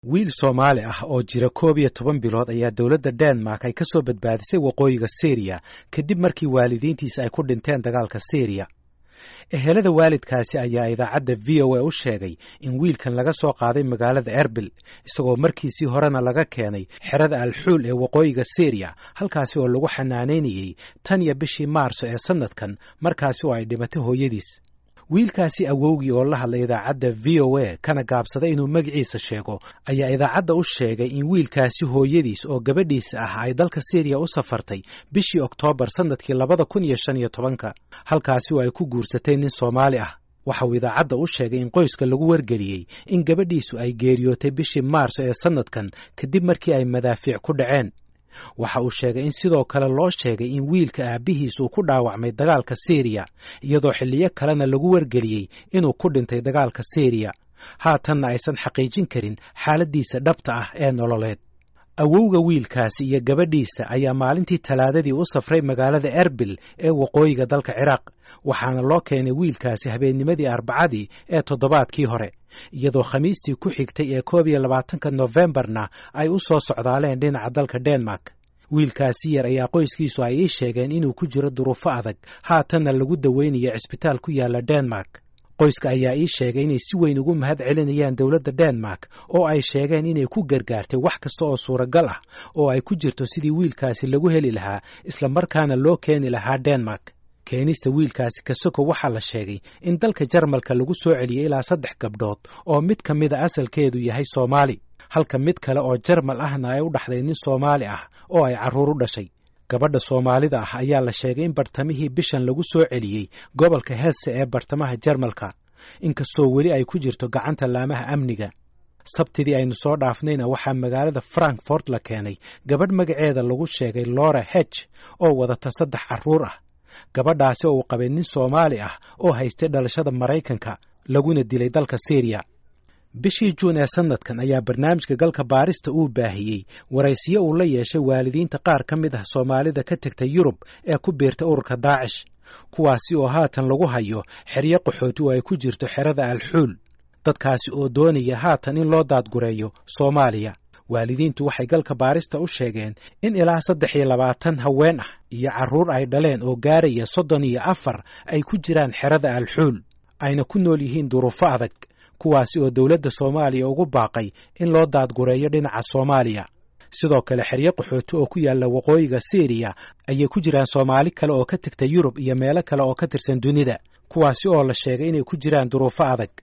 wiil soomaali ah oo jira koob iyo toban bilood ayaa dowladda denmark ay ka soo badbaadisay waqooyiga syriya kadib markii waalidiintiisa ay ku dhinteen dagaalka syriya ehelada waalidkaasi ayaa idaacadda v o a u sheegay in wiilkan laga soo qaaday magaalada erbil isagoo markiisii horena laga keenay xerada alxuul ee waqooyiga syriya halkaasi oo lagu xanaanaynayey tan iyo bishii maarso ee sannadkan markaasi oo ay dhimatay hooyadiis wiilkaasi awowgii oo la hadlay idaacadda v o a kana gaabsaday inuu magaciisa sheego ayaa idaacadda u sheegay in wiilkaasi hooyadiis oo gabadhiisa ah ay dalka syriya u safartay bishii oktoobar sannadkii labada kun iyo shan iyo tobanka halkaasi oo ay ku guursatay nin soomaali ah waxa uu idaacadda u sheegay in qoyska lagu wargeliyey in gabadhiisu ay geeriyootay bishii maarso ee sannadkan kadib markii ay madaafiic ku dhaceen waxa uu sheegay in sidoo kale loo sheegay in wiilka aabbihiis uu ku dhaawacmay dagaalka syriya iyadoo xilliyo kalena lagu wargeliyey inuu ku dhintay dagaalka syriya haatanna aysan xaqiijin karin xaaladdiisa dhabta ah ee nololeed awowga wiilkaasi iyo gabadhiisa ayaa maalintii talaadadii u safray magaalada erbil ee waqooyiga dalka ciraaq waxaana loo keenay wiilkaasi habeennimadii arbacadii ee toddobaadkii hore iyadoo khamiistii ku xigtay ee koob iyo labaatanka nofembarna ay u soo socdaaleen dhinaca dalka denmark wiilkaasi yar ayaa qoyskiisu ay ii sheegeen inuu ku jiro duruufo adag haatanna lagu daweynayo cisbitaal ku yaala denmark qoyska ayaa ii sheegay inay si weyn ugu mahad celinayaan dowladda denmark oo ay sheegeen inay ku gargaartay wax kasta oo suuragal ah oo ay ku jirto sidii wiilkaasi lagu heli lahaa isla markaana loo keeni lahaa denmark keenista wiilkaasi kasoko waxaa la sheegay in dalka jarmalka lagu soo celiyey ilaa saddex gabdhood oo mid ka mida asalkeedu yahay soomaali halka mid kale oo jarmal ahna ay u dhaxday nin soomaali ah oo ay carruur u dhashay gabadha soomaalida ah ayaa la sheegay in bartamihii bishan lagu soo celiyey gobolka helse ee bartamaha jarmalka inkastoo weli ay ku jirto gacanta laamaha amniga sabtidii aynu soo dhaafnayna waxaa magaalada frankfort la keenay gabadh magaceeda lagu sheegay lora heg oo wadata saddex carruur ah gabadhaasi oo uu qabay nin soomaali ah oo haystay dhalashada maraykanka laguna dilay dalka syriya bishii juun ee sannadkan ayaa barnaamijka galka baarista uu baahiyey waraysiyo uu la yeeshay waalidiinta qaar ka mid ah soomaalida ka tegtay yurub ee ku biirtay ururka daacish kuwaasi oo haatan lagu hayo xeryo qaxooti oo ay ku jirto xerada alxuul dadkaasi oo doonaya haatan in loo daadgureeyo soomaaliya waalidiintu waxay galka baarista u sheegeen in ilaa saddex iyo labaatan haween ah iyo carruur ay dhaleen oo gaaraya soddon iyo afar ay ku jiraan xerada alxuul ayna ku nool yihiin duruufo adag kuwaasi oo dowladda soomaaliya ugu baaqay in loo daadgureeyo dhinaca soomaaliya sidoo kale xeryo qaxooti oo ku yaalla waqooyiga syriya ayay ku jiraan soomaali kale oo ka tegta yurub iyo meelo kale oo ka tirsan dunida kuwaasi oo la sheegay inay ku jiraan duruufo adag